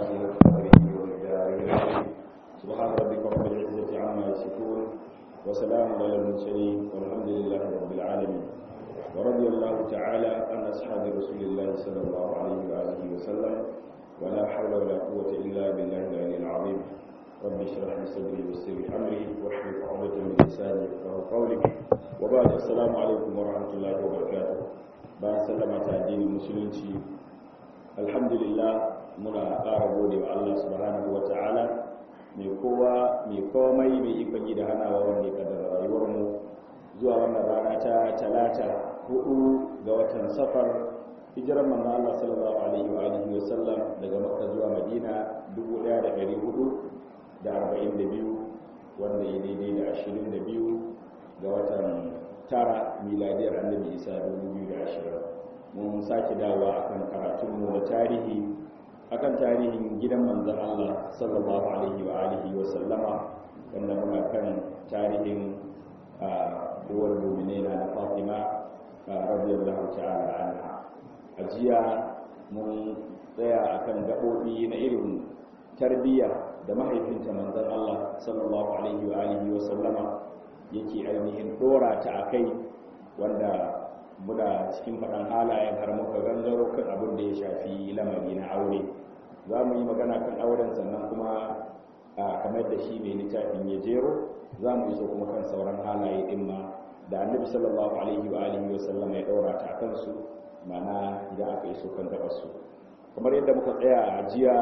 وقدره ومقداره العظيم سبحان ربك رب العزة عما يصفون وسلام على المرسلين والحمد لله رب العالمين ورضي الله تعالى عن أصحاب رسول الله صلى الله عليه وآله وسلم ولا حول ولا قوة إلا بالله العلي العظيم رب اشرح لي صدري ويسر لي أمري واحلل عقدة من لساني يفقهوا قولي وبعد السلام عليكم ورحمة الله وبركاته بعد سلامة الدين المسلمين alhamdulillah muna ƙara gode wa Allah subhanahu wa ta'ala mai kowa mai komai mai ikon yi da hanawa wanda ya kaddara rayuwarmu zuwa wannan rana ta talata hudu ga watan safar hijirar manzo Allah sallallahu alaihi wa alihi wa sallam daga makka zuwa madina 1442 wanda ya daidai da 22 ga watan tara miladiyar annabi isa 2020 mun sake dawa akan karatunmu na tarihi akan tarihin gidan manzon Allah sallallahu alaihi wa alihi wa sallama wanda muna kan tarihin uwar mu'minina na Fatima radiyallahu ta'ala anha ajiya mun tsaya akan gabobi na irin tarbiyya da mahaifinta manzon Allah sallallahu alaihi wa alihi wa sallama yake ainihin dora ta akai wanda muna cikin faɗan halayen har muka gangaro kan abin da ya shafi lamari na aure za mu yi magana kan auren sannan kuma kamar da shi mai littafin ya jero za mu iso kuma kan sauran halaye ɗin ma da annabi sallallahu alaihi wa alihi wa sallam ya ɗaura ta kansu mana idan aka iso kan gabarsu kamar yadda muka tsaya a jiya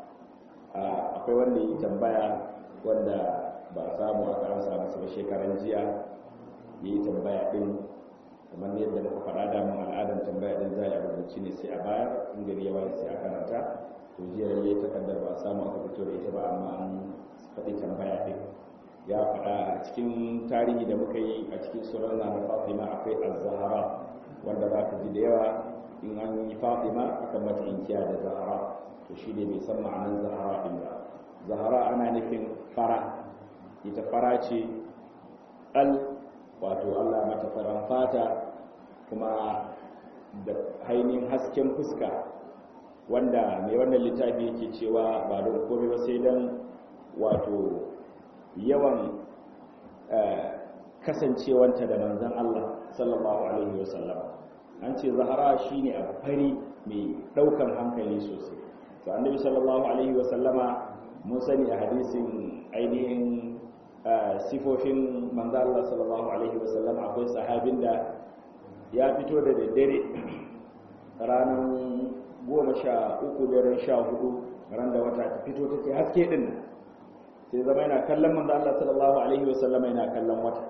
akwai wanda yi tambaya wanda ba a samu aka ansa masa ba shekaran jiya ya yi tambaya ɗin kamar yadda muka faɗa da mun al'adar tambaya din za a rubuci ne sai a bayar in gari ya bayar sai a karanta to jiya lalle takardar ba a samu aka fito da ita ba amma an faɗi tambaya din ya faɗa a cikin tarihi da muka yi a cikin sunan na Fatima akwai az-Zahra wanda za ka ji da yawa in an yi Fatima aka mata inkiya da Zahra to shi ne bai san ma'anar Zahra din ba Zahra ana nufin fara ita fara ce al wato Allah mata faran fata kuma da hainihin hasken fuska wanda mai wannan littafi yake cewa ba don komai ba sai don wato yawan kasancewanta da manzan Allah sallallahu alaihi wasallam an ce zahara shine abu fari mai daukan hankali sosai to annabi sallallahu alaihi wasallama mun sani a hadisin ainihin sifofin manzo Allah sallallahu alaihi wasallam akwai sahabin da ya fito da daddare ranar goma sha uku daren sha hudu ran da wata ta fito take haske din sai zama yana kallon manzo Allah sallallahu alaihi wasallam yana kallon wata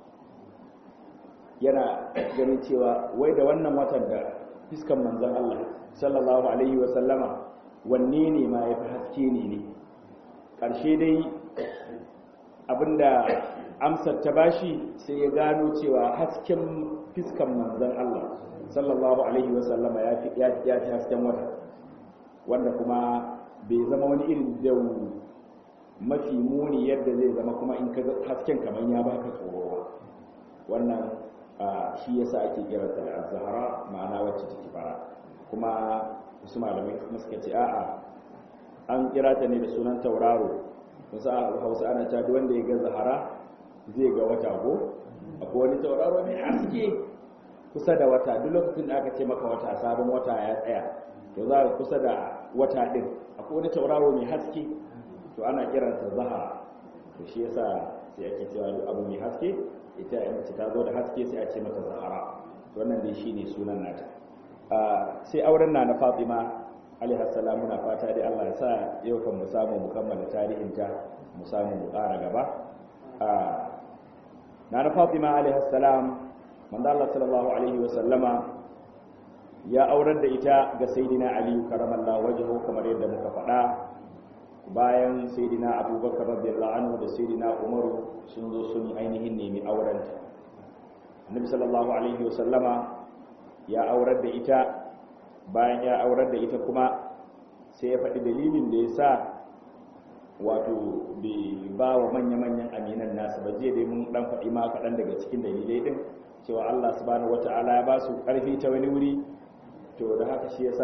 yana ganin cewa wai da wannan watan da fiskan manzon Allah sallallahu alaihi wasallama wanne ne ma yafi haske ne ne ƙarshe dai abinda amsar ta bashi sai ya gano cewa hasken fiskan manzon Allah sallallahu alaihi wasallama ya fi ya fi hasken wata wanda kuma bai zama wani irin dau mafi muni yadda zai zama kuma in ka hasken kamar ya baka tsoro wannan shi yasa ake kiranta da az-zahra ma'ana wacce take fara kuma wasu malamai kuma suka ce a'a an kira ta ne da sunan tauraro wasu hausa ana ta wanda ya ga zahara zai ga wata ko akwai wani tauraro mai haske kusa da wata duk lokacin da aka ce maka wata sabon wata ya tsaya to za ka kusa da wata din akwai wani tauraro mai haske to ana kiransa zahara to shi yasa sai ake cewa duk abu mai haske ita ya mace ta zo da haske sai a ce mata zahara to wannan dai shine sunan nata sai auren na na Fatima alaihi salam muna fata dai Allah ya sa yau kan mu samu mu kammala tarihinta mu samu mu ƙara gaba na na Fatima alaihi salam manzo Allah sallallahu alaihi wa sallama ya aurar da ita ga sayyidina Ali karamallahu wajhu kamar yadda muka faɗa bayan sayyidina Abubakar radiyallahu anhu da sayyidina Umar sun zo sun ainihin nemi aurenta Annabi sallallahu alaihi wa sallama ya aurar da ita bayan ya aurar da ita kuma sai ya faɗi dalilin da ya sa wato bai ba wa manya-manyan aminan nasu ba je dai mun ɗan faɗi ma kaɗan daga cikin dalilai ɗin cewa Allah subhanahu wata'ala ya ba su ƙarfi ta wani wuri to da haka shi yasa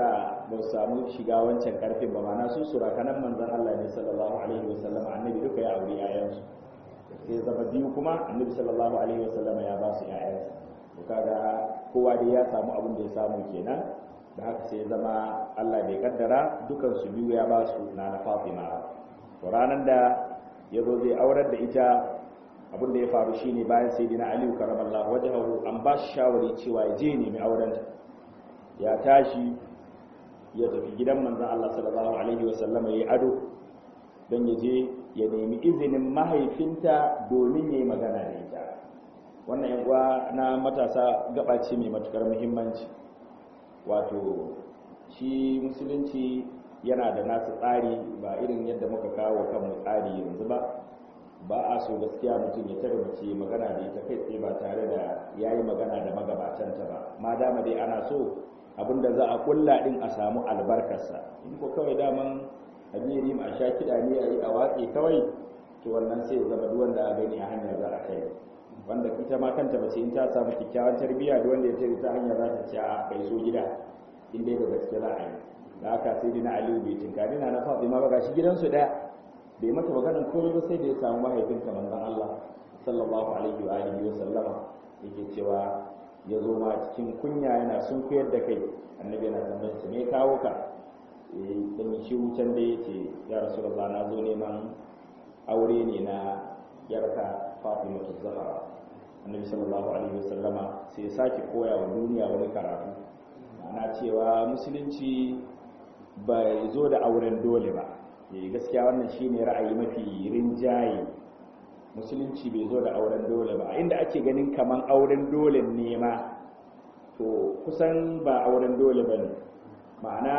ba su samu shiga wancan karfin ba mana su surakanan manzan Allah ne sallallahu alaihi wasallam annabi duka ya aure yayansu sai zama biyu kuma annabi sallallahu alaihi wasallam ya ba su yayansa to kaga kowa dai ya samu abin da ya samu kenan da haka sai zama Allah bai kaddara dukan su biyu ya ba su na na Fatima to ranar da ya zo zai aurar da ita abin da ya faru shine bayan sayyidina Ali karamallahu wajhahu an ba shi shawari cewa ya je nemi aurenta ya tashi ya tafi gidan manzan Allah sallallahu Alaihi wasallam ya yi ado don ya je ya nemi izinin mahaifinta domin ya yi magana da ita wannan yankuwa na matasa gaba ce mai matukar muhimmanci wato shi musulunci yana da nasu tsari ba irin yadda muka kawo kanmu tsari yanzu ba ba a so gaskiya mutum ya tare mace magana da ita kai tsaye ba tare da ya yi magana da magabatanta ba ma dama dai ana so abinda za a kulla din a samu albarkarsa in ko kawai daman amiri a sha kiɗa ne a yi a watsi kawai to wannan sai zama duk wanda a gani a hanyar za a kai wanda ita ma kanta mace in ta samu kyakkyawan tarbiyya da wanda ya tare ta hanyar za ta ci a kai so gida in dai da gaske za a yi da haka sai dina aliyu bai tinkari na na fatima ba gashi gidansu ɗaya bai mata maganar komai ba sai da ya samu mahaifinta manzon Allah sallallahu alaihi wa alihi wa sallama yake cewa ya zo ma cikin kunya yana sun koyar da kai annabi yana tambayar sa me kawo ka eh dan shi wucin da yace ya rasulullah na zo neman aure ne na yarka Fatima Zahra annabi sallallahu alaihi wasallama sai ya sake koya wa duniya wani karatu ana cewa musulunci bai zo da auren dole ba eh gaskiya wannan shine ra'ayi mafi rinjaye musulunci bai zo da auren dole ba inda ake ganin kaman auren dole ne ma to kusan ba auren dole ba ne ma'ana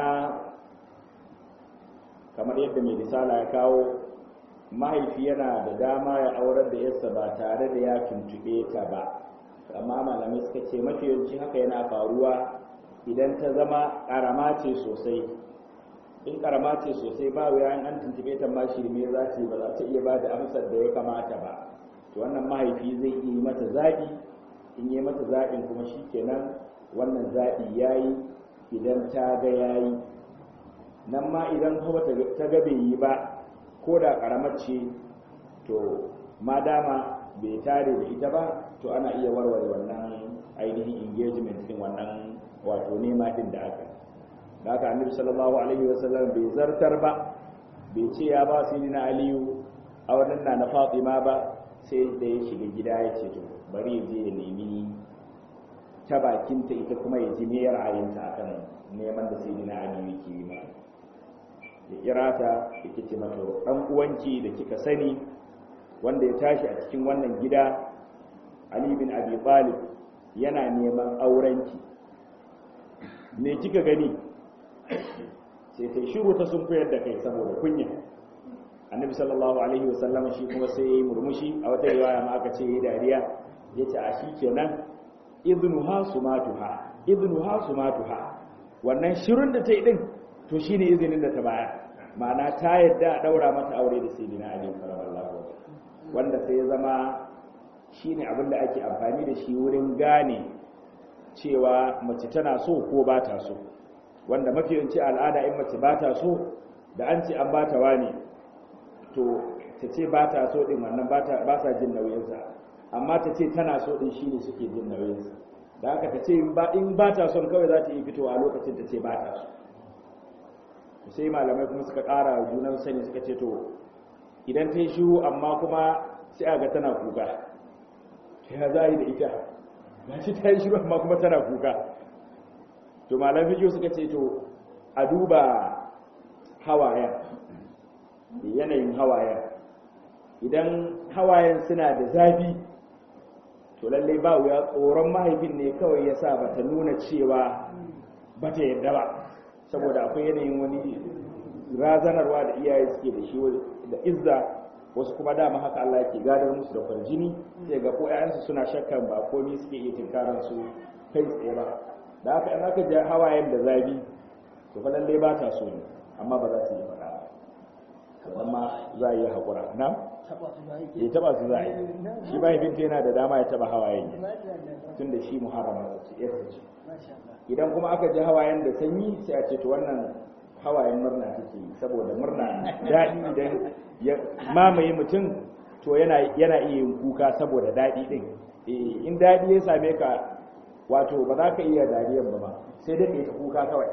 kamar yadda mai risala ya kawo mahaifi yana da dama ya aurar da yarsa ba tare da ya tuntube ta ba amma malamai suka ce mafi yawanci haka yana faruwa idan ta zama karama ce sosai in karama ce sosai ba wuya an tuntube ta ma shirme za ta yi ba za ta iya ba da amsar da ya kamata ba to wannan mahaifi zai iya yi mata zaɓi in yi mata zaɓin kuma shi kenan wannan zaɓi ya yi idan ta ga ya yi nan ma idan kuma ta ga bai yi ba ko da karamar ce to ma dama bai tare da ita ba to ana iya warware wannan ainihin engagement din wannan wato nema din da aka da haka annabi sallallahu alaihi wasallam bai zartar ba bai ce ya ba su na aliyu a wannan na na fatima ba sai da ya shiga gida ya ce to bari ya je ya nemi ta bakinta ita kuma ya ji me ra'ayinta akan neman da sai na aliyu ke yi ma ya kira ta ya ce mata dan uwanki da kika sani wanda ya tashi a cikin wannan gida ali bin abi talib yana neman aurenki me kika gani sai ta shiru ta sun koyar da kai saboda kunya annabi sallallahu alaihi wasallam shi kuma sai yayi murmushi a wata riwaya ma aka ce yayi dariya yace a shi kenan idnuha sumatuha idnuha sumatuha wannan shirun da ta yi din to shine izinin da ta baya ma'ana ta yadda a daura mata aure da sayyidina ali sallallahu wanda sai ya zama shine abin da ake amfani da shi wurin gane cewa mace tana so ko ba ta so wanda mafi yawanci al'ada in mace ba ta so da an ce an ba ta wani to ta ce ba ta so din wannan ba sa jin nauyinsa amma ta ce tana so din shine suke jin nauyinsa da haka ta ce in ba ta son kawai za ta yi fitowa a lokacin ta ce ba ta so sai malamai kuma suka ƙara junan sani suka ce to idan ta yi shiru amma kuma sai a ga tana kuka ya za yi da ita ga shi ta yi shiru amma kuma tana kuka to malam fiƙo suka ce to a duba hawayen yanayin hawayen idan hawayen suna da zafi to lallai ba wuya tsoron mahaifin ne kawai ya sa bata nuna cewa bata yadda ba saboda akwai yanayin wani razanarwa da iyaye suke da shi da izza wasu kuma dama haka Allah yake gadar musu da kwarjini sai ga ko ƴaƴansu suna shakkan ba komai suke iya tinkaran su kai tsaye ba da haka in aka ji hawayen da zabi to fa lalle ba ta so ne amma ba za su yi faɗa ba amma za a yi haƙura na ya taba su za a yi shi mahaifinta yana da dama ya taba hawayen tun da shi muharrama ce yarsa ce idan kuma aka ji hawayen da sanyi sai a ce to wannan hawayen murna take yi saboda murna daɗi idan ya mamaye mutum to yana yana iya yin kuka saboda daɗi ɗin in daɗi ya same ka wato ba za ka iya dariyan ba ba sai dai ka yi ta kuka kawai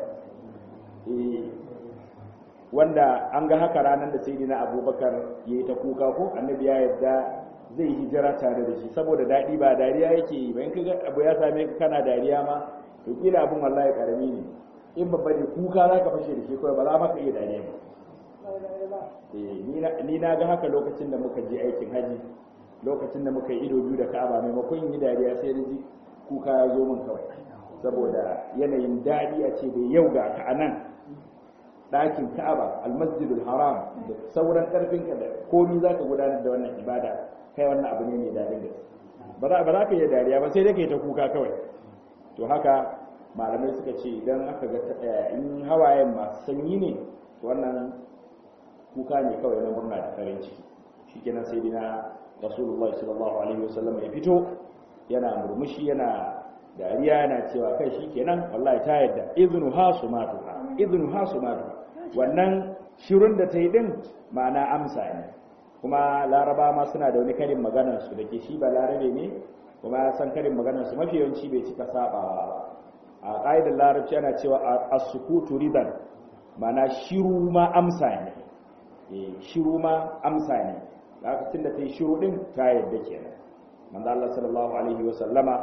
wanda an ga haka ranar da sai na abubakar ya yi ta kuka ko annabi ya yarda zai hijira tare da shi saboda daɗi ba dariya yake yi bayan kaga abu ya same ka kana dariya ma to kila abun wallahi karami ne in babba ne kuka za ka fashe da shi kawai ba za ma ka iya dariya ba ni na ga haka lokacin da muka je aikin haji lokacin da muka yi ido biyu da ka'aba maimakon yi dariya sai da ji kuka ya zo min kawai saboda yanayin daɗi a ce da yau ga ka anan ɗakin ka'aba almasjidul haram da sauran ƙarfinka da komi za ka gudanar da wannan ibada kai wannan abu ne mai daɗin gaske ba za ka yi dariya ba sai dai ka yi ta kuka kawai to haka malamai suka ce idan aka ga in hawayen masu sanyi ne to wannan kuka ne kawai na murna da farin ciki shikenan sai dina rasulullah sallallahu alaihi wasallam ya fito yana murmushi yana dariya yana cewa kai shikenan wallahi ta yadda iznu hasumatu iznu hasumatu wannan shirun da ta yi din ma'ana amsa ne kuma laraba ma suna da wani karin maganar su dake shi ba larabe ne kuma ya san karin maganar su mafi yawanci bai cika saba a ƙa'idar larabci ana cewa as-sukutu ridan ma'ana shiru ma amsa ne shiru ma amsa ne lokacin da ta yi shiru din ta yadda kenan manzo Allah sallallahu alaihi wa sallama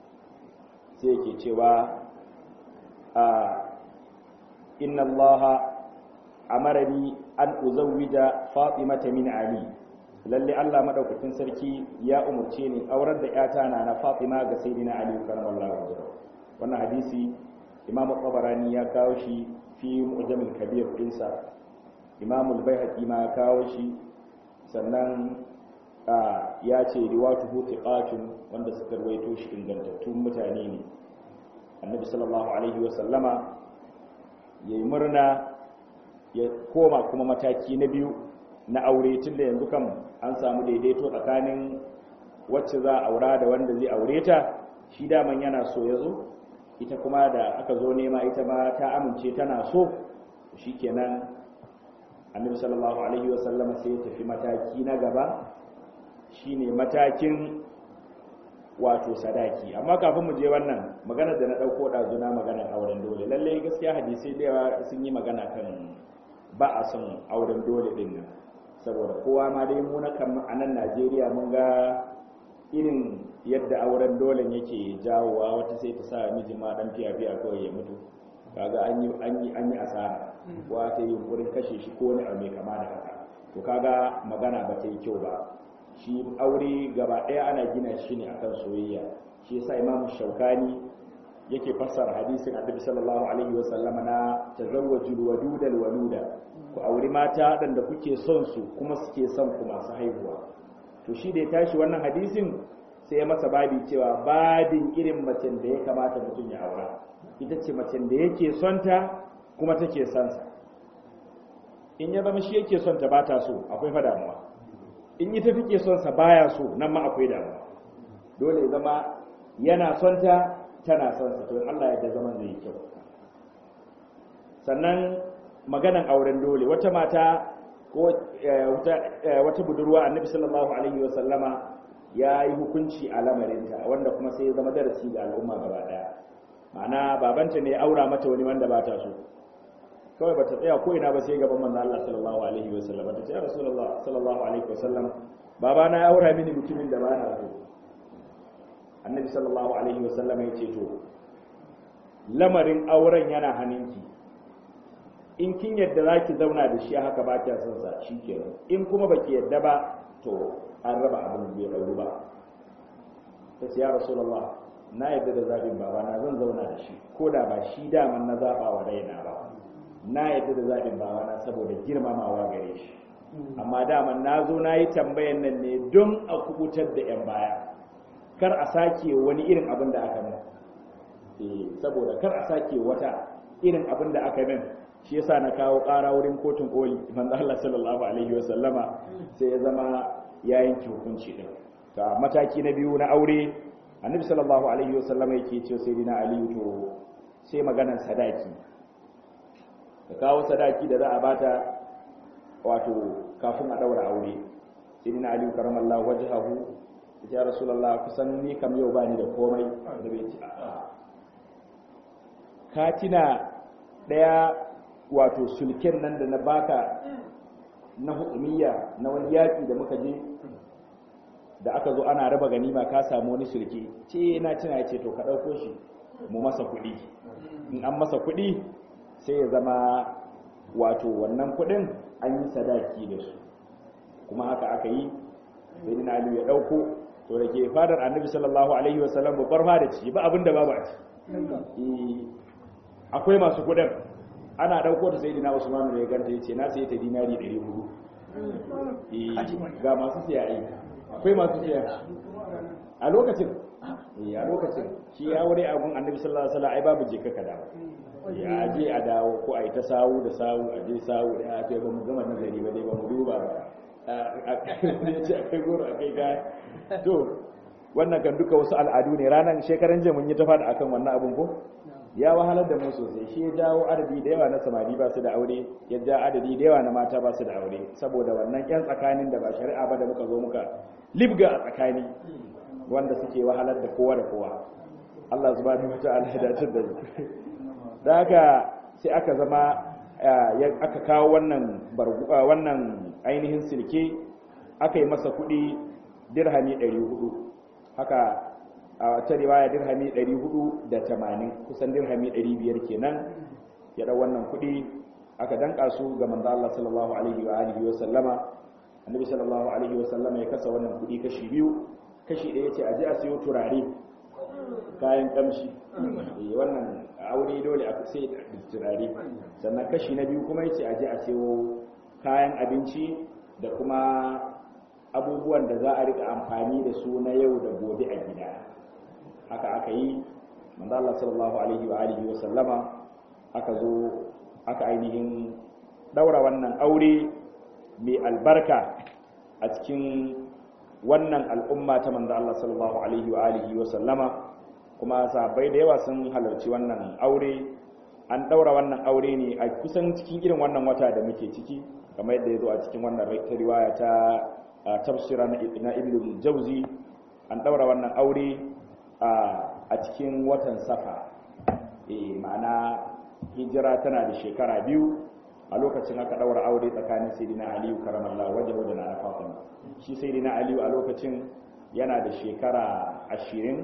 sai yake cewa a inna Allah amarani an uzawwija Fatimata min Ali lalle Allah madaukakin sarki ya umurce ni aurar da yata na na Fatima ga sayyidina Ali karramallahu wajhahu wannan hadisi Imam Tabarani ya kawo shi fi Mu'jamil Kabir dinsa Imam Al-Baihaqi ma ya kawo shi sannan ya ce riwatuhu thiqatun wanda suka rawaito shi ingantattun mutane ne annabi sallallahu alaihi wa sallama yayi murna ya koma kuma mataki na biyu na aure tunda yanzu kan an samu daidaito tsakanin wacce za a aura da wanda zai aure ta shi daman yana so ya zo ita kuma da aka zo nema ita ma ta amince tana so shikenan annabi sallallahu alaihi wa sallama sai ya tafi mataki na gaba shine matakin wato sadaki amma kafin mu je wannan magana da na dauko dazuna maganar auren dole lalle gaskiya hadisi da yawa sun yi magana kan ba a son auren dole din nan saboda kowa ma dai mu na kan a nan Najeriya mun ga irin yadda auren dole yake jawowa wata sai ta sa miji ma dan fiya fiya kawai ya mutu kaga an yi an yi an yi asara wa ta yi yunkurin kashe shi ko ne abu mai kama da haka to kaga magana ba ta yi kyau ba shi aure gaba ɗaya ana gina shi ne akan soyayya shi yasa imamu shaukani yake fassara hadisin annabi sallallahu alaihi wa sallama na tazawwajul wadudal waluda ku auri mata waɗanda kuke son su kuma suke son ku masu haihuwa to shi da ya tashi wannan hadisin sai ya masa babi cewa babin irin macen da ya kamata mutum ya aura ita ce macen da yake son ta kuma take son sa in ya zama shi yake son ta ba ta so akwai fa damuwa in ita take son sa baya so nan ma akwai damuwa dole ya zama yana son ta tana son sa to Allah ya da zaman zai kyau sannan maganan auren dole wata mata ko wata budurwa annabi sallallahu alaihi wa sallama ya yi hukunci a lamarinta wanda kuma sai ya zama darasi ga al'umma gaba daya ma'ana babanta ne aura mata wani wanda ba ta so kawai bata tsaya ko ina ba sai gaban manzo Allah sallallahu alaihi wa sallam ta ce ya rasulullah sallallahu alaihi wa sallam baba na ya aura mini mutumin da ba na so annabi sallallahu alaihi wa sallam ya ce to lamarin auren yana hannunki in kin yadda zaki zauna da shi haka ba kya son sa shikenan in kuma baki yadda ba to an raba abin bai rauru ba ta ce ya rasulullah na yadda da zabin baba na zan zauna da shi ko da ba shi daman na zaba wa raina ba na yadda da zaɓin bawana saboda girmamawa gare shi amma dama na zo na yi tambayan nan ne don a kubutar da 'yan baya kar a sake wani irin abin da aka min saboda kar a sake wata irin abin da aka min shi yasa na kawo ƙara wurin kotun koli manzo Allah sallallahu alaihi wa sallama sai ya zama ya yanke hukunci din ga mataki na biyu na aure annabi sallallahu alaihi wa sallama yake ce sai dina ali to sai maganar sadaki ka kawo sadaki da za a bata wato kafin a daura aure sai dina ali karamallahu wajhahu ya rasulullah kusan ni kam yau bani da komai da bai ci katina daya wato sulken nan da na baka na hukumiyya na wani yaƙi da muka je da aka zo ana raba ganima ka samu wani sulke ce na cina ce to ka ɗauko shi mu masa kuɗi in an masa kuɗi sai ya zama wato wannan kuɗin an yi sadaki da su kuma haka aka yi sai dina aliyu ya ɗauko to da ke fadar annabi sallallahu alaihi wasallam babbar fada ci ba abin da ba ba ci akwai masu kuɗin ana ɗauko ta sai dina usmanu da ya ganta ya ce na sai ta dinari 400 ga masu siya yi akwai masu siya a lokacin a lokacin shi ya wuri abun annabi sallallahu alaihi wasallam ai babu jika ka dawo ya je a dawo ko a yi ta sawu da sawu a je sawu da ya ba mu gama nazari ba dai ba mu duba ba a ce akai goro akai kaya to wannan kan duka wasu al'adu ne ranar shekaran jiya mun yi ta fada akan wannan abun ko ya wahalar da mu sosai shi ya jawo adadi da yawa na samari ba su da aure ya ja adadi da yawa na mata ba su da aure saboda wannan yan tsakanin da ba shari'a ba da muka zo muka libga a tsakani wanda suke wahalar da kowa da kowa Allah subhanahu wata'ala ya dace da da haka sai aka zama aka kawo wannan wannan ainihin silke aka yi masa kuɗi dirhami 400 haka a ta riwaya dirhami 480 kusan dirhami 500 kenan ya dau wannan kuɗi aka danka su ga manzo Allah sallallahu alaihi wa alihi wa sallama annabi sallallahu alaihi wa sallama ya kasa wannan kuɗi kashi biyu kashi ɗaya ce aje a siyo turare kayan kamshi wannan aure dole a sai da turare sannan kashi na biyu kuma yace aje a siyo kayan abinci da kuma abubuwan da za a rika amfani da su na yau da gobe a gida haka aka yi manzo Allah sallallahu alaihi wa alihi wa sallama aka zo aka ainihin daura wannan aure mai albarka a cikin wannan al'umma ta manzo Allah sallallahu alaihi wa alihi wa sallama kuma sahabbai da yawa sun halarci wannan aure an daura wannan aure ne a kusan cikin irin wannan wata da muke ciki kamar yadda ya zo a cikin wannan riwaya ta tafsira na ibn jauzi an daura wannan aure a cikin watan safa ma'ana hijira tana da shekara biyu a lokacin aka daura aure tsakanin sayyidina aliyu karamallahu wajhu da na fatima shi sayyidina aliyu a lokacin yana da shekara ashirin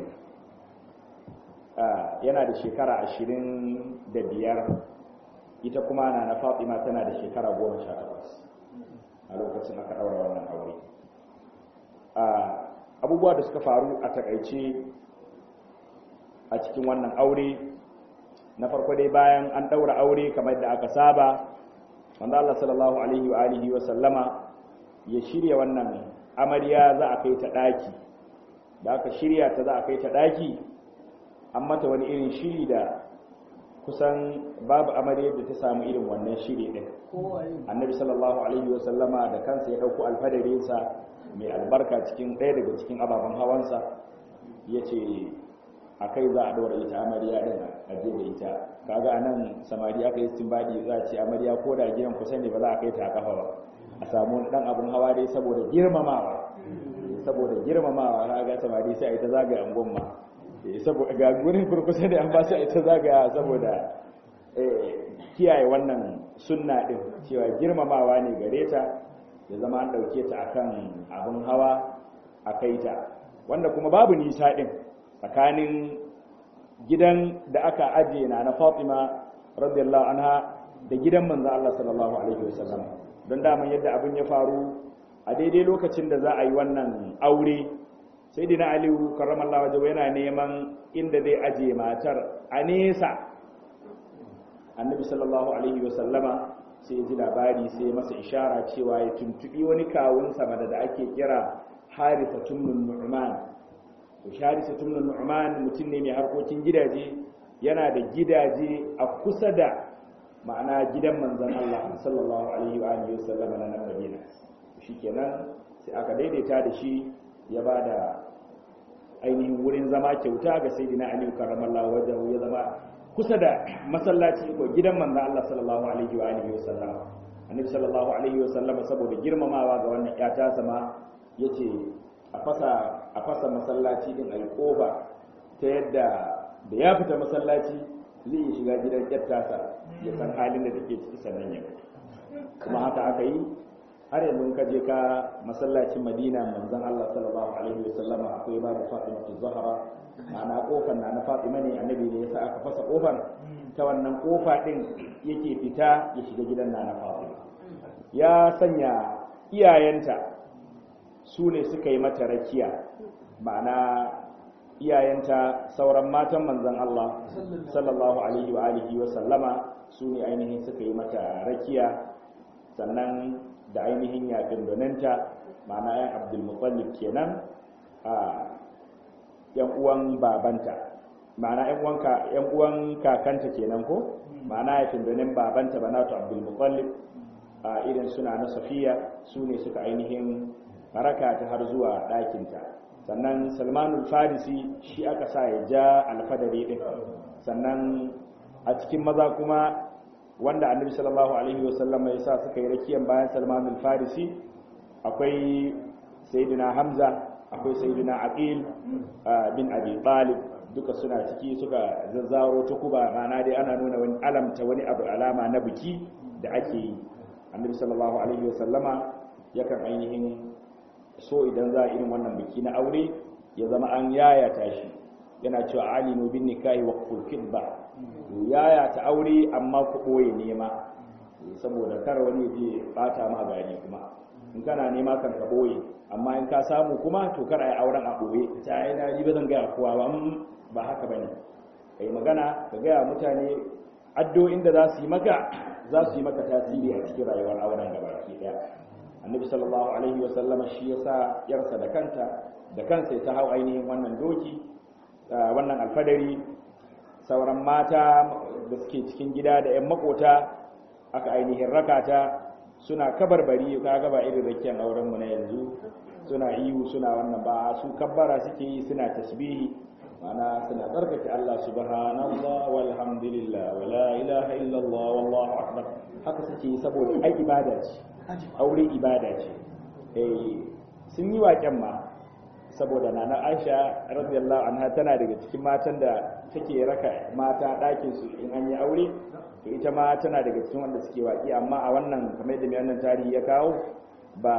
yana da shekara ashirin da biyar ita kuma na na fatima tana da shekara goma sha takwas a lokacin aka daura wannan aure abubuwa da suka faru a takaice a cikin wannan aure na farko dai bayan an daura aure kamar da aka saba wanda Allah sallallahu alaihi wa alihi wa sallama ya shirya wannan amarya za a kai ta daki da aka shirya ta za a kai ta daki an mata wani irin shiri da kusan babu amarya da ta samu irin wannan shiri din annabi sallallahu alaihi wa sallama da kansa ya dauko alfadarinsa mai albarka cikin ɗaya daga cikin ababen hawansa ya ce a kai za a ɗora ita amarya ɗin a je da ita kaga a nan samari aka yi baɗi za a ce amarya ko da gidan kusa ne ba za a kai ta a kafa ba a samu ɗan abin hawa dai saboda girmamawa saboda girmamawa kaga samari sai a yi ta zagaya angon ma ga gurin kurkusa ne an ba su a yi ta zagaya saboda kiyaye wannan sunna ɗin cewa girmamawa ne gare ta ya zama an ɗauke ta akan abin hawa a kai ta wanda kuma babu nisa ɗin tsakanin gidan da aka ajiye na na Fatima radiyallahu anha da gidan manzo Allah sallallahu alaihi wasallam don daman yadda abin ya faru a daidai lokacin da za a yi wannan aure sai dina Aliyu karramallahu wajhu yana neman inda zai ajiye matar a nesa annabi sallallahu alaihi wasallama sai ji labari sai masa ishara cewa ya tuntubi wani kawunsa mada da ake kira harisa tumnun nu'man to harisa tumnun nu'man mutum ne mai harkokin gidaje yana da gidaje a kusa da ma'ana gidan manzon Allah sallallahu alaihi wa alihi wasallam na nan Madina shikenan sai aka daidaita da shi ya bada ainihin wurin zama kyauta ga sayyidina Ali karramallahu wajhahu ya zama kusa da masallaci ko gidan manzon Allah sallallahu alaihi wa alihi wasallam annabi sallallahu alaihi wasallam saboda girmamawa ga wannan ya ta sama yace a fasa a fasa masallaci din ayi kofa ta yadda da ya fita masallaci zai yi shiga gidan kyattasa ya san halin da take ciki sannan ya kuma haka aka yi har yanzu ka je ka masallacin madina manzon Allah sallallahu alaihi wasallam akwai babu fatima zahra ma'ana kofar na na fatima ne annabi ne yasa aka fasa kofar ta wannan kofa din yake fita ya shiga gidan na na fatima ya sanya iyayenta su ne suka yi mata rakiya ma'ana iyayenta sauran matan manzon Allah sallallahu alaihi wa alihi wa sallama su ne ainihin suka yi mata rakiya sannan da ainihin yafin donanta ma'ana yan abdulmutallib kenan a yan uwan babanta ma'ana yan uwan yan uwan kakanta kenan ko ma'ana yafin donin babanta banatu abdulmutallib a irin suna na safiya su ne suka ainihin haraka ta har zuwa ɗakinta sannan salmanul farisi shi aka sa ya ja alfadari ɗin sannan a cikin maza kuma wanda annabi sallallahu alaihi wasallam ya sa suka yi rakiyan bayan salmanul farisi akwai sayyidina hamza akwai sayyidina aqil bin abi talib duka suna ciki suka zazzaro ta kuba rana dai ana nuna wani alamta wani abu alama na biki da ake yi annabi sallallahu alaihi wasallama yakan ainihin so idan za a irin wannan biki na aure ya zama an yayata shi yana cewa alinu bin nikahi wa ba yayata aure amma ku boye nema saboda kar wani je bata ma gani kuma in kana nema kan ka boye amma in ka samu kuma to kar ai auren a boye ta ai na ji ba zan ga kowa ba ba haka bane kai magana ka ga mutane addu'o'in da za su yi maka za su yi maka tasiri a cikin rayuwar auren gabaki daya annabi sallallahu alaihi wa sallama shi yasa yarsa da kanta da kansa ta hau ainihin wannan doki wannan alfadari sauran mata da suke cikin gida da yan makota aka ainihin rakata suna kabarbari ka ga ba irin rakiyar auren mu na yanzu suna ihu suna wannan ba su kabbara suke yi suna tasbihi mana suna tsarkake Allah subhanallah walhamdulillah wala ilaha illallah wallahu akbar haka suke yi saboda ai ibada ce aure ibada ce eh sun yi waƙen ma saboda nana Aisha radiyallahu anha tana daga cikin matan da take raka mata ɗakin su in an yi aure to ita ma tana daga cikin wanda suke waƙi amma a wannan kamar da mai wannan tarihi ya kawo ba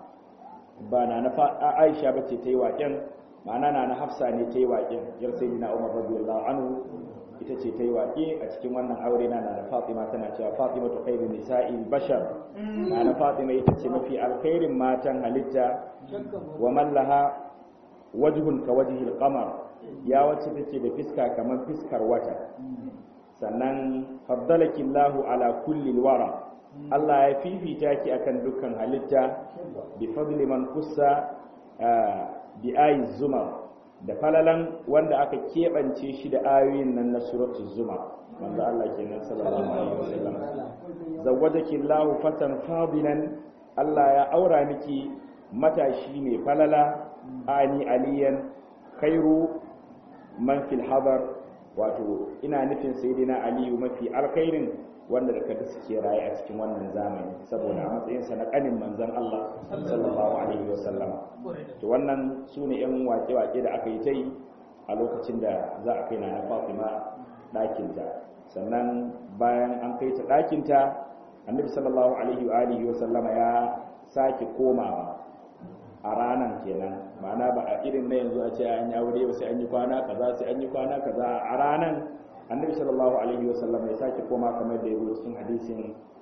ba nana Aisha bace ta yi waƙen ma'ana nana Hafsa ne ta yi waƙen yar sayyidina Umar radiyallahu anhu ita ce ta yi waƙe a cikin wannan aure na na Fatima tana cewa Fatima ta khairu nisa'il bashar na na Fatima ita ce mafi alkhairin matan halitta wa mallaha wajhun ka wajhil qamar ya wacce take da fiska kamar fiskar wata sannan faddalaki Allahu ala kulli wara Allah ya fifita ki akan dukkan halitta bi fadli man kussa bi ayi zumar da falalan wanda aka keɓance shi da ayoyin nan na suratu zuma wanda Allah ke nan sallallahu alaihi wasallam zawwajaki Allahu fatan fadilan Allah ya aura miki matashi mai falala ani aliyan khairu man fil hadar wato ina nufin sayyidina aliyu mafi alkhairin wanda da kada suke raye a cikin wannan zamani saboda a matsayinsa na kanin manzon Allah sallallahu alaihi wasallam to wannan su ne yan wake-wake da aka yi ta yi a lokacin da za a kai na Fatima ɗakinta sannan bayan an kai ta ɗakinta annabi sallallahu alaihi wa alihi wasallama ya sake komawa a ranan kenan ma'ana ba a irin na yanzu a ce an yi aure sai an yi kwana kaza sai an yi kwana kaza a ranan annabi sallallahu alaihi wasallam ya sake koma kamar da ya zo cikin hadisin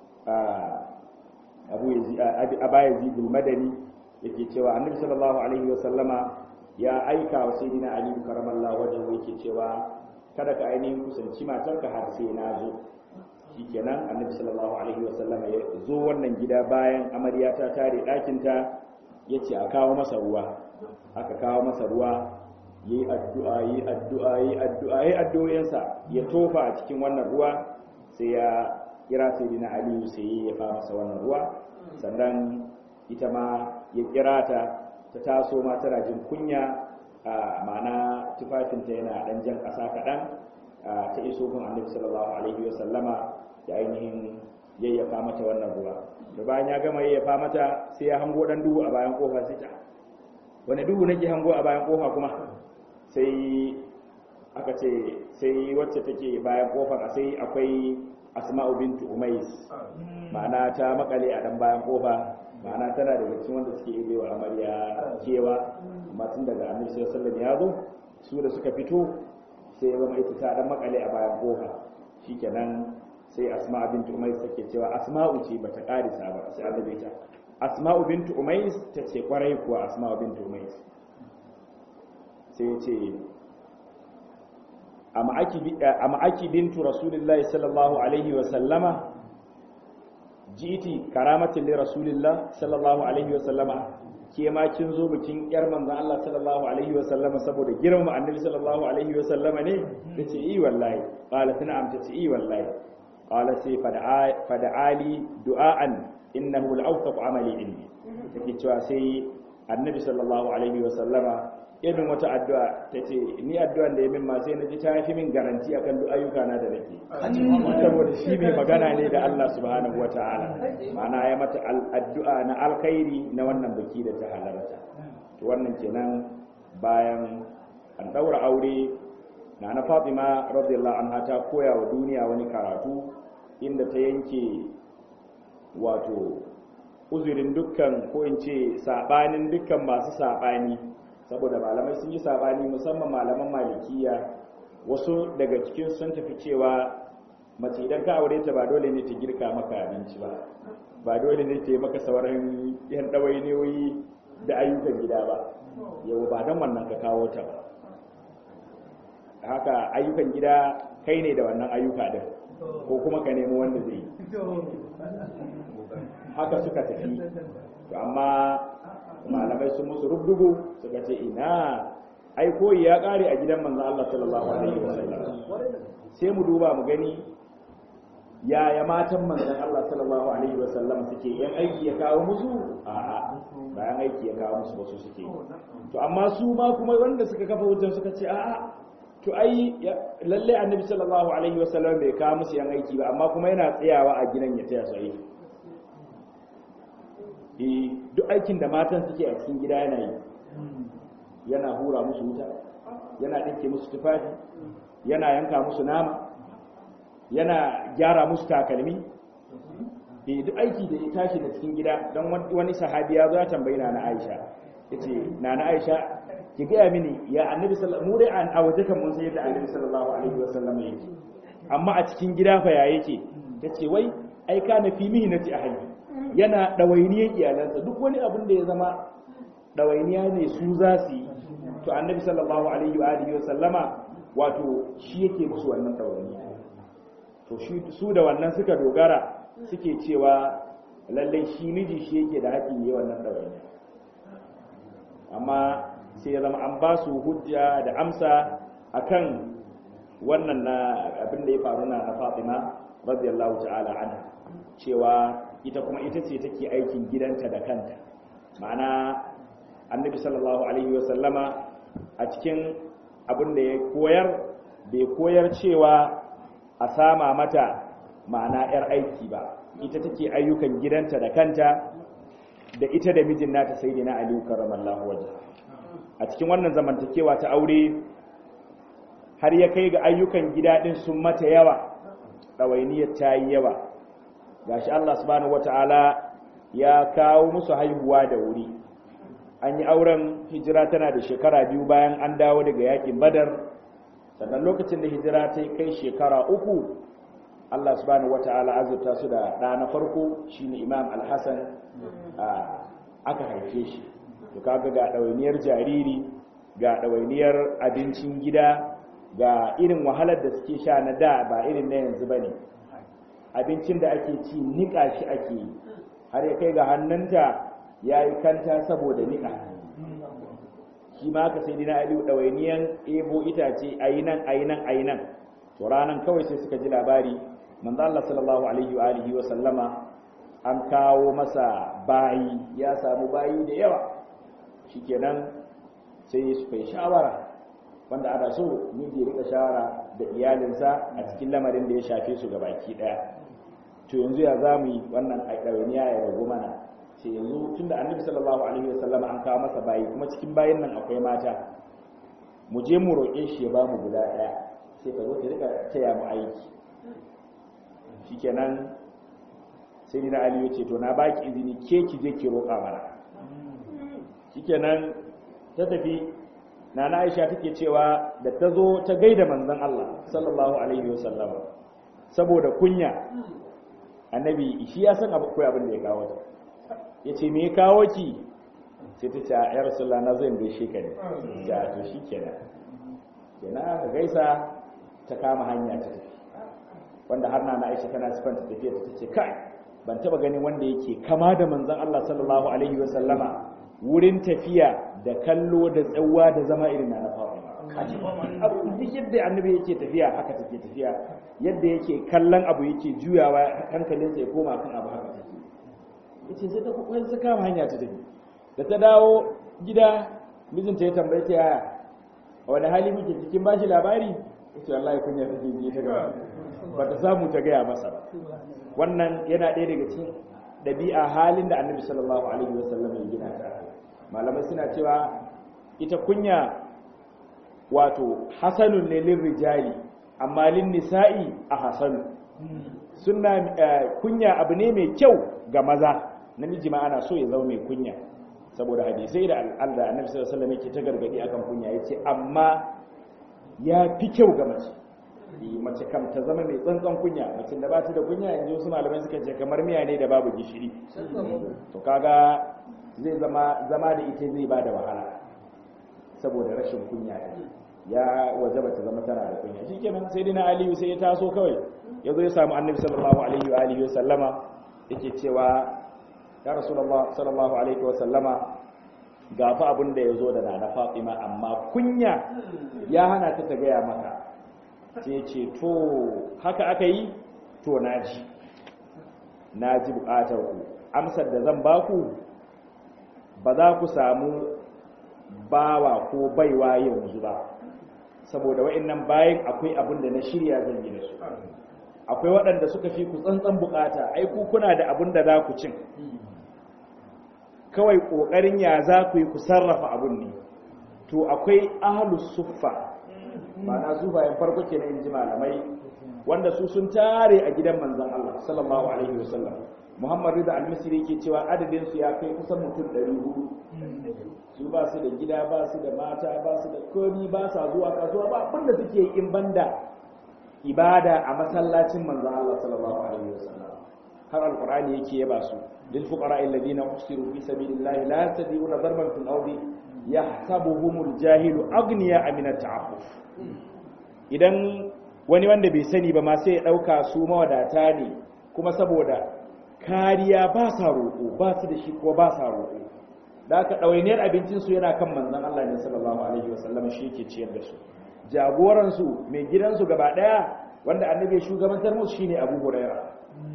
abu aba yazid madani yake cewa annabi sallallahu alaihi wasallama ya aika wa sayyidina ali karamallahu wajhu yake cewa kada ka ainihin kusanci matarka har sai na zo shikenan annabi sallallahu alaihi wasallama ya zo wannan gida bayan amarya ta tare ɗakinta ya ce a kawo masa ruwa aka kawo masa ruwa yi addu'a yi addu'a yi addu'a yi addu'o'insa ya tofa a cikin wannan ruwa sai ya kira sayyidina ali sai ya fa masa wannan ruwa sannan ita ma ya kira ta ta taso ma tana jin kunya a ma'ana tufafinta yana dan jan ƙasa kaɗan ta iso gun annabi sallallahu alaihi wa sallama ya ainihin yayyafa mata wannan ruwa da bayan ya gama yayyafa mata sai ya hango dan duhu a bayan kofa sai ta wani duhu nake hango a bayan kofa kuma sai aka ce sai wacce take bayan kofar a sai akwai asma'u bintu umais ma'ana ta makale a dan bayan kofa ma'ana tana daga cikin wanda suke yi wa amarya kewa amma tun daga annabi sallallahu alaihi ya zo su da suka fito sai ya zama ita ta dan makale a bayan kofa shikenan sai asma'u bintu umais take cewa asma'u ce bata karisa ba sai annabi ta asma'u bintu umais ta ce kwarai kuwa asma'u bintu umais sai ya ce amma aki bintu rasulullahi sallallahu alaihi wa sallama jiti karamatin li rasulillah sallallahu alaihi wa sallama ke ma kin zo bikin yar manzon Allah sallallahu alaihi wa sallama saboda girmama annabi sallallahu alaihi wa sallama ne tace i wallahi qalat na'am tace i wallahi qala sai fada ali du'aan innahu al-awthaq amali indi take cewa sai annabi sallallahu alaihi wa sallama irin wata addu'a ta ce ni addu'an da ya min ma sai na ji ta fi min garanti akan duk ayyuka na da nake saboda shi mai magana ne da Allah subhanahu wa ta'ala ma'ana ya mata addu'a na alkhairi na wannan biki da ta halarta to wannan kenan bayan an daura aure na na Fatima radiyallahu anha ta koya wa duniya wani karatu inda ta yanke wato uzurin dukkan ko in ce sabanin dukkan masu sabani saboda malamai sun yi sabani musamman malaman malikiya wasu daga cikin sun tafi cewa mace idan ka aure ta ba dole ne ta girka maka abinci ba ba dole ne ta yi maka sauran yan ɗawainiyoyi da ayyukan gida ba yau ba don wannan ka kawo ta ba haka ayyukan gida kai ne da wannan ayyuka din ko kuma ka nemi wanda zai yi haka suka tafi amma malamai sun musu rubdugu suka ce ina ai koyi ya kare a gidan manzo Allah sallallahu alaihi wasallam sai mu duba mu gani yaya matan manzon Allah sallallahu alaihi wasallam suke yan aiki ya kawo musu a'a bayan aiki ya kawo musu wasu suke to amma su ma kuma wanda suka kafa hujjar suka ce a'a to ai lalle annabi sallallahu alaihi wasallam bai kawo musu yan aiki ba amma kuma yana tsayawa a gidan ya taya su aiki duk aikin da matan suke a cikin gida yana yi yana hura musu wuta yana ɗinke musu tufafi yana yanka musu nama yana gyara musu takalmi duk aiki da ya tashi da cikin gida don wani sahabi ya zo ya tambayi na aisha ya ce na aisha ki gaya mini ya annabi sallallahu mu dai a waje kan mun sayar da annabi sallallahu alaihi wasallam yake amma a cikin gida fa ya yake ta ce wai ai kana fi mihnati ahli yana ɗawainiyar iyalansa duk wani abin da ya zama ɗawainiya ne su za su yi to annabi sallallahu alaihi wa alihi wa sallama wato shi yake musu wannan ɗawainiya to su da wannan suka dogara suke cewa lallai shi miji shi yake da haƙƙin yi wannan ɗawainiya amma sai ya zama an ba su hujja da amsa akan wannan na abin da ya faru na Fatima radiyallahu ta'ala anha cewa ita kuma ita ce take aikin gidanta da kanta ma'ana annabi sallallahu alaihi wasallama a cikin abin da ya koyar bai koyar cewa a sama mata ma'ana 'yar aiki ba ita take ayyukan gidanta da kanta da ita da mijin nata sai na aliyu karramallahu waje a cikin wannan zamantakewa ta aure har ya kai ga ayyukan gida din sun mata yawa ɗawainiyar ta yi yawa gashi Allah subhanahu wata'ala ya kawo musu haihuwa da wuri an yi auren hijira tana da shekara biyu bayan an dawo daga yakin badar sannan lokacin da hijira ta kai shekara uku Allah subhanahu wata'ala azurta su da ɗa na farko shine imam al-hassan aka haife shi to kaga ga ɗawainiyar jariri ga ɗawainiyar abincin gida ga irin wahalar da suke sha na da ba irin na yanzu ba ne abincin da ake ci niƙa shi ake yi har ya kai ga hannunta ya yi kanta saboda niƙa shi ma ka sai dina aliyu ɗawainiyan ebo itace a yi nan a yi nan a yi nan to ranar kawai sai suka ji labari manzo Allah sallallahu alaihi wa alihi wa sallama an kawo masa bayi ya samu bayi da yawa shikenan sai su kai shawara wanda ana so miji rika shawara da iyalinsa a cikin lamarin da ya shafe su ga baki daya to yanzu ya za mu yi wannan ɗawainiya ya ragu mana ce yanzu tun da annabi sallallahu alaihi wasallam an kawo masa bayi kuma cikin bayin nan akwai mata mu je mu roƙe shi ya ba mu guda ɗaya sai ka zo ka rika taya mu aiki shikenan sai ni na ali ya ce to na baki izini ke ki je ki roƙa mana shikenan ta tafi nana aisha take cewa da ta zo ta gaida manzon Allah sallallahu alaihi wasallam saboda kunya annabi shi ya san abu koyi abin da ya kawo ta yace me ya kawo ki sai ta ce ya rasulullah na zan gaishe ka ne ya to shikenan kenan ka gaisa ta kama hanya ta tafi wanda har nana aisha tana sifanta tafiya ta ce kai ban taba ganin wanda yake kama da manzon Allah sallallahu alaihi wasallama wurin tafiya da kallo da tsawa da zama irin na Fatima abu duk yadda annabi yake tafiya haka take tafiya yadda yake kallon abu yake juyawa hankalinsa ya koma kan abu haka take yace sai ta kokarin ta kama hanya ta tafi da ta dawo gida mijinta ya tambaye ta yaya a wani hali muke cikin bashi labari yace wallahi kunya take ji ta gaba ba ta samu ta gaya masa ba wannan yana ɗaya daga cikin ɗabi'a halin da annabi sallallahu alaihi wasallam ya gina ta malamai suna cewa ita kunya wato hasanun ne lin rijali amma lin nisa'i a hasanu suna kunya abu ne mai kyau ga maza namiji ma ana so ya zama mai kunya saboda hadisai da al'ada annabi sallallahu alaihi wasallam yake ta gargadi akan kunya yace amma ya fi kyau ga mace mace kam ta zama mai tsantsan kunya mace da ba ta da kunya yanzu wasu malamai suka ce kamar miya ne da babu gishiri to kaga zai zama zama da ita zai ba da wahala saboda rashin kunya ne ya wajaba ta zama tana da kunya shikenan sai dina aliyu sai ya taso kawai ya zo ya samu annabi sallallahu alaihi wa alihi wa sallama yake cewa ya rasulullah sallallahu alaihi wa sallama ga fa abin da ya zo da nana fatima amma kunya ya hana ta ta gaya maka sai ce to haka aka yi to na ji na ji bukatar ku amsar da zan baku ba za ku samu bawa ko baiwa yanzu ba saboda wa'annan bayan akwai abin da na shirya zan yi da su akwai waɗanda suka fi ku tsantsan bukata ai ku kuna da abin da za ku cin kawai ƙoƙarin ya za ku yi ku sarrafa abin ne to akwai ahlus suffa ma'ana su bayan farko ke na inji malamai wanda su sun tare a gidan manzan Allah sallallahu alaihi wasallam Muhammad Rida al-Misri yake cewa adadin su ya kai kusan mutum 400 su ba su da gida ba su da mata ba su da komi ba sa zuwa kasuwa ba abin da suke in banda ibada a masallacin manzan Allah sallallahu alaihi wasallam har alqur'ani yake yaba su lil fuqara alladhina usiru fi sabilillahi la yastati'una darban fil ardi yahsabuhumul jahilu aghniya min at-ta'affuf idan wani wanda bai sani ba ma sai ya dauka su mawadata ne kuma saboda kariya ba sa roƙo ba su da shi ko ba sa roƙo da aka ɗawainiyar abincinsu yana kan manzan Allah ne sallallahu alaihi wasallam shi yake ciyar da su jagoransu mai gidansu gaba ɗaya wanda annabi ya shugabantar musu shine Abu Huraira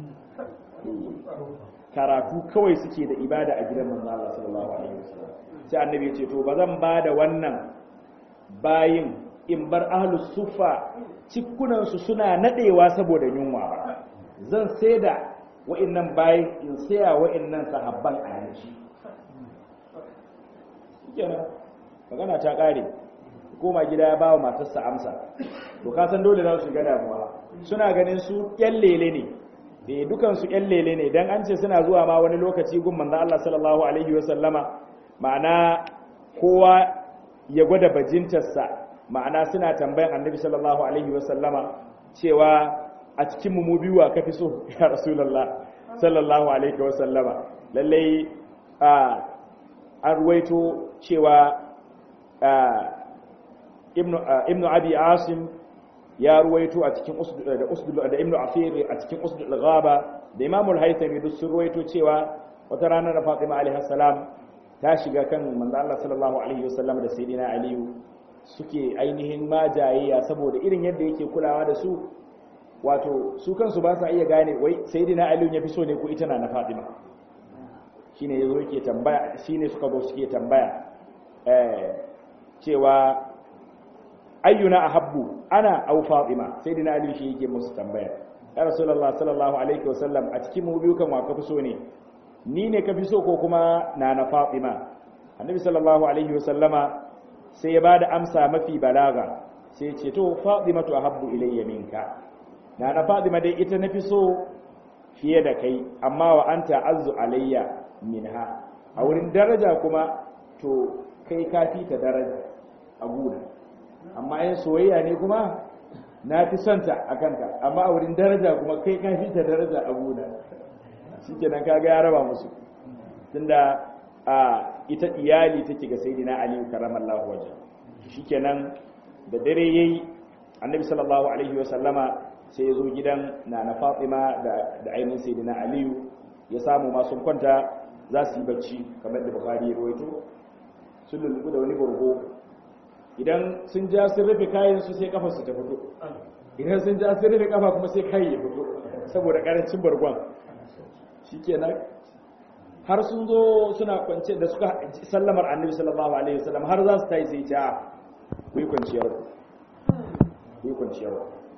karatu kawai suke da ibada a gidan manzan Allah sallallahu alaihi wasallam sai annabi ya ce to ba zan ba da wannan bayin in bar ahlus sufa cikunansu suna nadewa saboda yunwa ba zan sai da wa'annan bayin in saya wa'annan sahabban a yanci kenan magana ta kare koma gida ya bawa matarsa amsa to ka san dole za su shiga damuwa suna ganin su yan lele ne eh dukan su yan lele ne dan an ce suna zuwa ma wani lokaci gun manzo Allah sallallahu alaihi wasallama ma'ana kowa ya gwada bajintarsa ma'ana suna tambayan annabi sallallahu alaihi wasallama cewa a cikin mu biyu wa kafi so ya rasulullah sallallahu alaihi wasallama lallai an ruwaito cewa ibnu abi asim ya ruwaito a cikin da usdul da ibnu afir a cikin usdul ghaba da imamul haythami duk sun ruwaito cewa wata ranar da fatima alaihi salam ta shiga kan manzo Allah sallallahu alaihi wasallam da sayyidina aliyu suke ainihin majayayya saboda irin yadda yake kulawa da su wato su kansu ba sa iya gane wai sayyidina ali ya fi so ne ko ita na na fatima shine yazo yake tambaya shine suka zo suke tambaya eh cewa ayyuna ahabbu ana aw fatima sayyidina ali shi yake musu tambaya ya rasulullah sallallahu alaihi wasallam a cikin mu biyu kan wa ka fi so ne ni ne ka fi so ko kuma na na fatima annabi sallallahu alaihi wasallama sai ya bada amsa mafi balaga sai ya ce to fatimatu ahabbu ilayya minka na na fatima dai ita nafi so fiye da kai amma wa anta azzu alayya minha a wurin daraja kuma to kai ka fi ta daraja a guna amma yin soyayya ne kuma na fi son ta a kanka amma a wurin daraja kuma kai ka fi ta daraja a guna shi kenan kaga ya raba musu tunda a ita iyali take ga sayyidina ali karamallahu waje shikenan da dare yayi annabi sallallahu alaihi wa sallama sai ya zo gidan nana fatima da da ainihin sayyidina ali ya samu ma sun kwanta za su yi bacci kamar da bukhari ya rawaito sun lullubu da wani burgo idan sun ja sun rufe kayan su sai kafar su ta fito idan sun ja sun rufe kafa kuma sai kai ya fito saboda karancin bargon shikenan har sun zo suna kwance da suka sallamar annabi sallallahu alaihi wasallam har za su tayi sai ta ku yi kwanciyar ku yi kwanciyar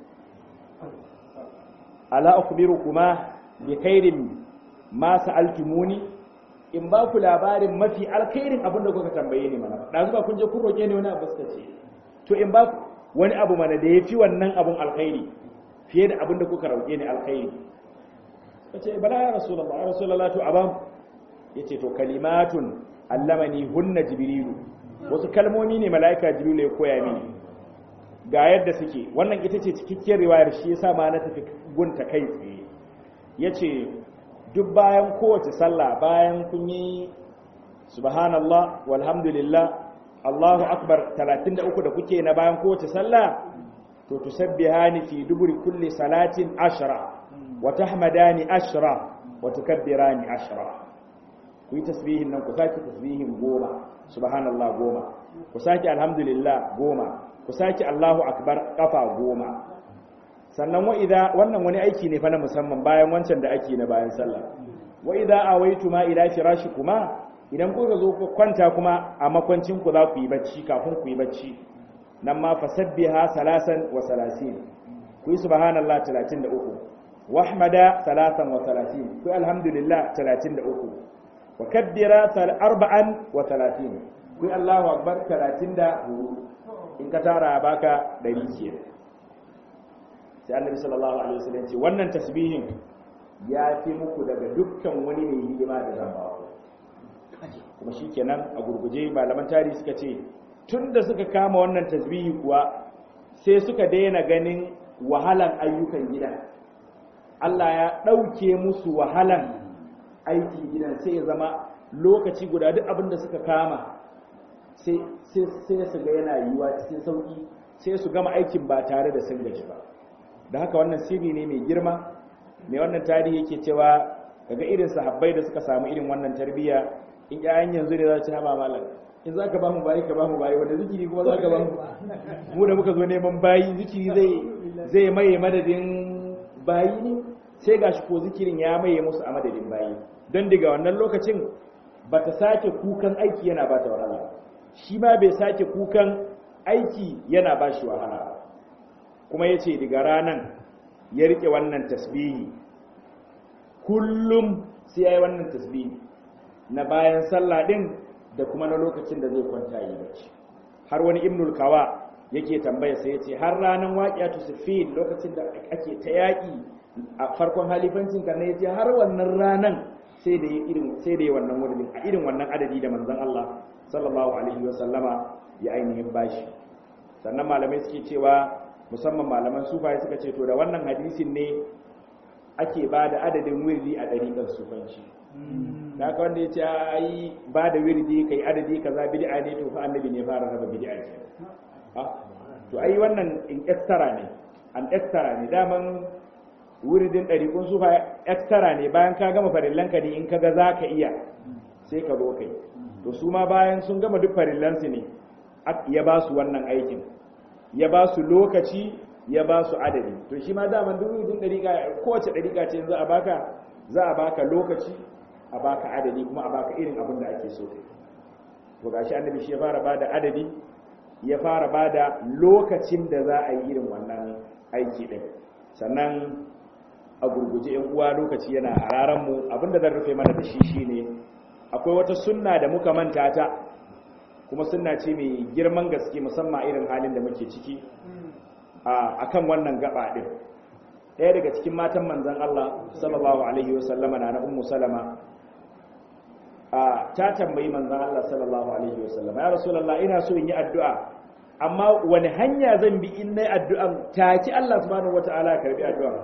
ala ukhbirukuma bi khairin ma sa'altumuni in ba ku labarin mafi alkhairin abin da kuka tambaye ni mana da zuba kun je kun roke ni wani abu suka ce to in ba ku wani abu mana da yafi wannan abun alkhairi fiye da abin da kuka roke ni alkhairi kace bala ya rasulullah ya rasulullah to abam yace to kalimatun allamani hunna jibrilu wasu kalmomi ne malaika jibrilu ya koya mini ga yadda suke wannan ita ce cikakkiyar riwayar shi yasa ma na tafi gunta kai tsaye yace duk bayan kowace sallah bayan kun yi subhanallah walhamdulillah Allahu akbar 33 da kuke na bayan kowace sallah to tusabbihani fi duburi kulli salatin ashra wa tahmadani ashra wa tukabbirani ashra ku yi tasbihin nan ku sake tasbihin goma subhanallah goma ku sake alhamdulillah goma ku sake Allahu akbar kafa goma sannan wa idza wannan wani aiki ne fa na musamman bayan wancan da ake na bayan sallah wa idza awaitu ma ila firashikuma idan kuka zo ku kwanta kuma a makwancin ku za ku yi bacci kafin ku yi bacci nan ma fasabbiha salasan wa salasin ku yi subhanallah 33 wahmada salasan wa salasin ku yi alhamdulillah 33 wa kabbira arba'an wa talatin ku yi allahu akbar 34 in ka tara baka 100 kenan sai annabi sallallahu alaihi wasallam ce wannan tasbihin ya fi muku daga dukkan wani mai hidima da zan ba kuma shikenan a gurguje malaman tarihi suka ce tunda suka kama wannan tasbihi kuwa sai suka daina ganin wahalan ayyukan gida Allah ya ɗauke musu wahalan aikin gidan sai ya zama lokaci guda duk abin da suka kama sai su ga yana yiwuwa cikin sauƙi sai su gama aikin ba tare da sun gaji ba da haka wannan sirri ne mai girma mai wannan tarihi yake cewa daga irin sahabbai da suka samu irin wannan tarbiyya in ƴaƴan yanzu ne za su haɓa malam in za ka ba mu bayi ka ba mu bayi wanda zikiri kuma za ka ba mu mu da muka zo neman bayi zikiri zai zai maye madadin bayi ne sai gashi ko zikirin ya maye musu a madadin bayi don daga wannan lokacin ba ta sake kukan aiki yana ba ta wahala shi ma bai sake kukan aiki yana ba shi wahala kuma ya ce daga ranan ya rike wannan tasbihi kullum sai ya yi wannan tasbihi na bayan sallah din da kuma na lokacin da zai kwanta yi bacci har wani ibnul kawa yake tambaya sai ya ce har ranar waƙiyatu sufin lokacin da ake ta yaƙi a farkon halifancin karna ya ce har wannan ranan sai da irin sai da wannan wurin a irin wannan adadi da manzon Allah sallallahu alaihi wa sallama ya ainihin bashi sannan malamai suke cewa musamman malaman sufaye suka ce to da wannan hadisin ne ake ba da adadin wirdi a ɗariƙar sufanci da haka wanda ya ce ai ba da wirdi kai adadi kaza bid'a ne to fa annabi ne fara raba bid'a ce to ai wannan in extra ne an extra ne daman wuridin ɗariƙun sufa extra ne bayan ka gama farillanka ne in kaga za ka iya sai ka zo kai to su ma bayan sun gama duk farillansu ne ya ba su wannan aikin ya ba su lokaci ya ba su adadi to shi ma daman duk rubutun dariƙa kowace dariƙa ce za a baka za a baka lokaci a baka adadi kuma a baka irin abin da ake so to gashi annabi shi ya fara bada adadi ya fara bada lokacin da za a yi irin wannan aiki din sannan a gurguje yan uwa lokaci yana hararan mu abinda zan rufe mana da shi shine akwai wata sunna da muka manta ta kuma sunna ce mai girman gaske musamman irin halin da muke ciki a kan wannan gaba din ɗaya daga cikin matan manzan Allah sallallahu alaihi wasallama na na ummu salama ta tambayi manzan Allah sallallahu alaihi wasallama ya rasulullah ina so in yi addu'a amma wani hanya zan bi in nayi addu'an taki Allah subhanahu wataala ya karbi addu'a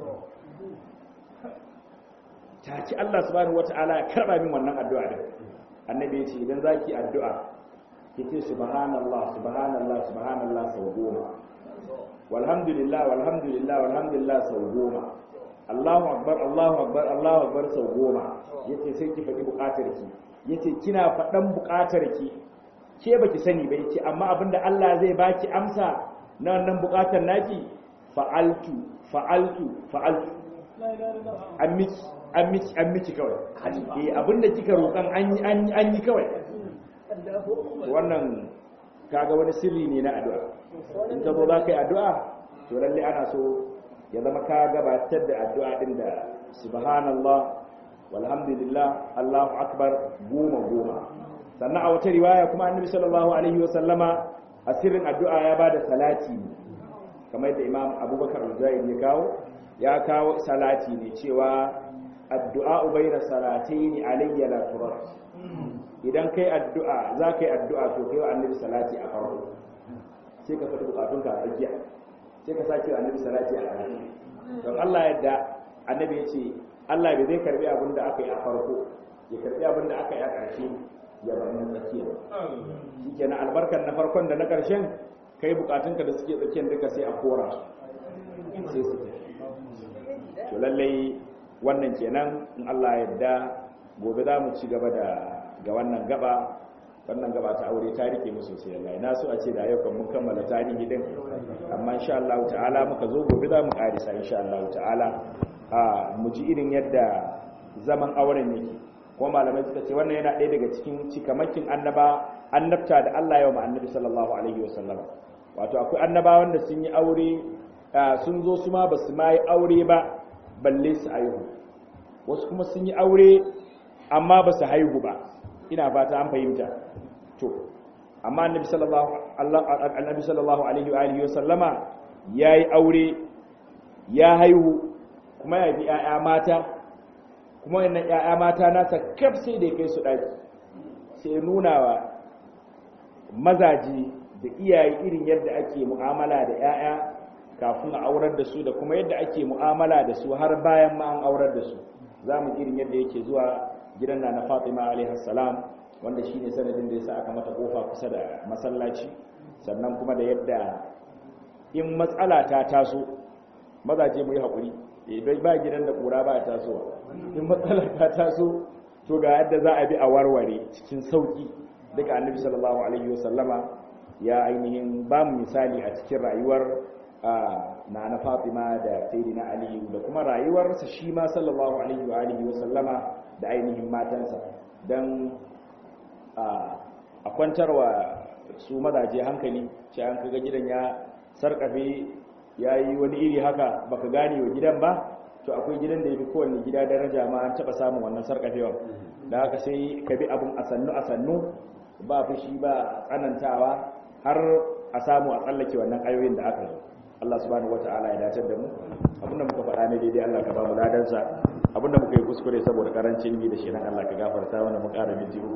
taki Allah subhanahu wataala ya karba min wannan addu'a din annabi ya ce idan zaki addu'a kike subhanallah subhanallah subhanallah sau goma walhamdulillah walhamdulillah walhamdulillah sau goma Allahu akbar Allahu akbar Allahu akbar sau goma yace sai ki faɗi buƙatar ki yace kina faɗan buƙatar ki ke baki sani ba yace amma abinda Allah zai baki amsa na wannan buƙatar naki fa'altu fa'altu fa'altu an miki an miki an miki kawai eh abinda kika roƙan an yi an yi kawai wannan kaga wani sirri ne na addu'a in ka zo za ka yi addu'a to lalle ana so ya zama ka gabatar da addu'a din da subhanallah walhamdulillah allahu akbar goma goma sannan a wata riwaya kuma annabi sallallahu alaihi wa sallama a sirrin addu'a ya bada salati kamar da imam abubakar al-zaid ya kawo ya kawo salati ne cewa addu'a bayna salatayn alayya la turad idan kai addu'a za ka yi addu'a to kai wa annabi salati a farko sai ka faɗi bukatunka a tsakiya sai ka sake wa annabi salati a ƙarshe don Allah yadda annabi ya ce Allah bai zai karbi abin da aka yi a farko ya karbi abin da aka yi a ƙarshe ya bar na tsakiya shi kenan albarkar na farkon da na ƙarshen kai bukatunka da suke tsakiyar duka sai a kora sai su to lallai wannan kenan in Allah yadda gobe za mu ci gaba da ga wannan gaba wannan gaba ta aure ta rike mu sosai Allah na so a ce da yau kan mun kammala tarihi din amma insha Allah ta'ala muka zo gobe za mu karisa insha Allah ta'ala a mu ji irin yadda zaman auren yake kuma malamai suka ce wannan yana ɗaya daga cikin cikamakin annaba annabta da Allah ya wa annabi sallallahu alaihi wasallam wato akwai annabawan da sun yi aure sun zo su ma ba su ma yi aure ba balle su haihu wasu kuma sun yi aure amma ba su haihu ba ina fata an fahimta to amma annabi sallallahu annabi sallallahu alaihi wa alihi wasallama yayi aure ya haihu kuma ya bi ƴaƴa mata kuma wannan ƴaƴa mata nasa kaf sai da kai su daki sai nuna wa mazaji da iyaye irin yadda ake mu'amala da ƴaƴa kafin a aurar da su da kuma yadda ake mu'amala da su har bayan ma an aurar da su za mu irin yadda yake zuwa gidan na na fatima alaihassalam wanda shi ne sanadin da ya sa aka mata kofa kusa da masallaci sannan kuma da yadda in matsala ta taso mazaje mu yi haƙuri bai ba gidan da ƙura ba tasowa in matsala ta taso to ga yadda za a bi a warware cikin sauƙi duka annabi sallallahu alaihi wasallama ya ainihin ba mu misali a cikin rayuwar na na fatima da sayyidina ali da kuma rayuwarsa shi ma sallallahu alaihi wa alihi wasallama da ainihin matansa don a kwantarwa su mazaje hankali ce an kaga gidan ya sarkafe ya yi wani iri haka baka gane wa gidan ba to akwai gidan da ya fi kowanne gida daraja ma an taba samun wannan sarkafewa da haka sai ka bi abin a sannu a sannu ba fushi ba tsanantawa har a samu a tsallake wannan ayoyin da aka yi Allah subhanahu wata'ala ya dace da mu abinda muka faɗa ne daidai Allah ka ba mu ladansa abinda muka yi kuskure saboda karancin ilimi da shi nan Allah ka gafarta mana mu ƙara minti